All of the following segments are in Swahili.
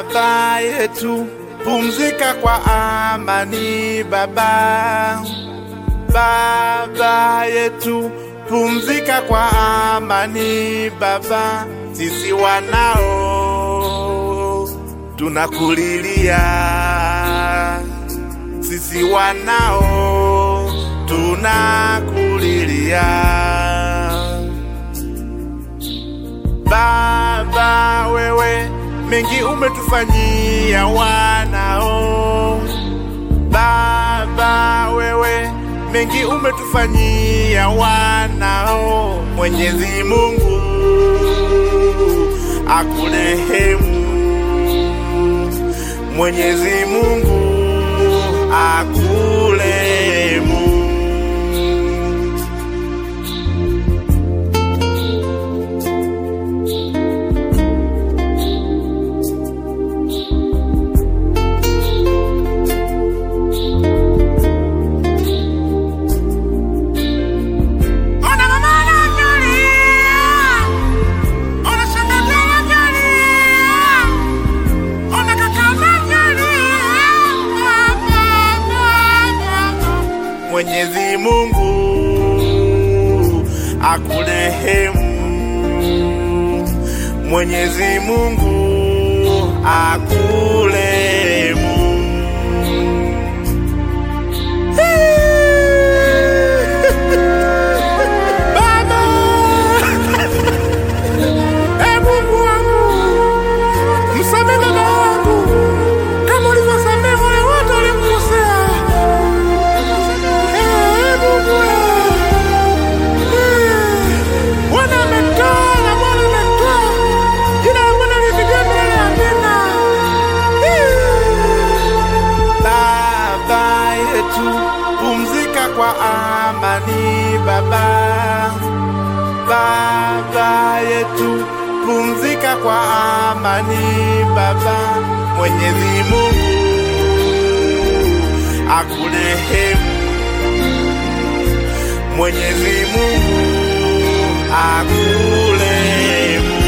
Baba yetu, pumzika kwa amani Baba. Baba yetu, pumzika kwa amani Baba. Sisi wanao tunakulilia, sisi wanao tunakulilia. Baba wewe, mengi umetufanyia wanao. Baba wewe, mengi umetufanyia wanao. Mwenyezi Mungu akurehemu, Mwenyezi Mungu akurehemu. Ona mama anavyolia, ona shangazi anavyolia, ona kaka anavyolia. Mwenyezi Mungu akurehemu, Mwenyezi Mungu akurehemu. Baba, Ee Mungu wangu, msamehe baba wangu kama ulivyosamehe wale wote waliomkosea. Ee Mungu, ee, Bwana ametoa na Bwana ametoa, jina la Bwana lipigiwe milele. Amina. Baba yetu, pumzika kwa amani Baba. Baba yetu, pumzika kwa amani Baba. Mwenyezi Mungu akurehemu, Mwenyezi Mungu akurehemu.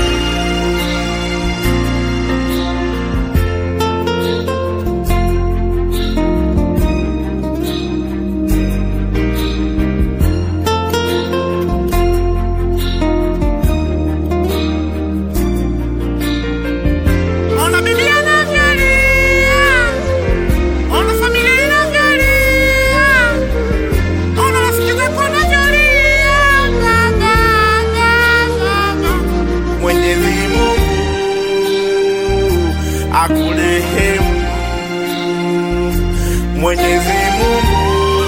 Ona bibi anavyolia, ona familia inavyolia, ona rafiki zako wanavyolia. Baba, baba, Mwenyezi Mungu akurehemu, Mwenyezi Mungu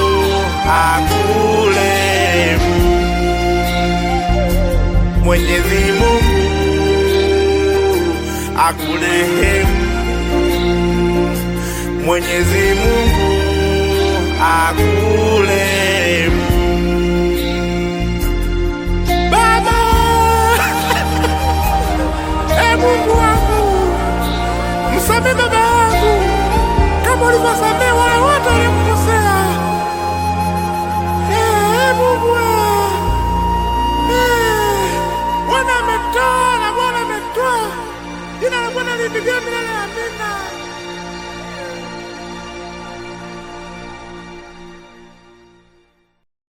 akurehemu, Mwenyezi Mungu akurehemu, Mwenyezi Mungu akurehemu. Baba, ee Mungu wangu, msamehe baba wangu kama ulivyosamehe wale wote waliomkosea. Ee Mungu, ee, Bwana ametoa na Bwana ametoa, jina la Bwana lipigiwe milele. Amina.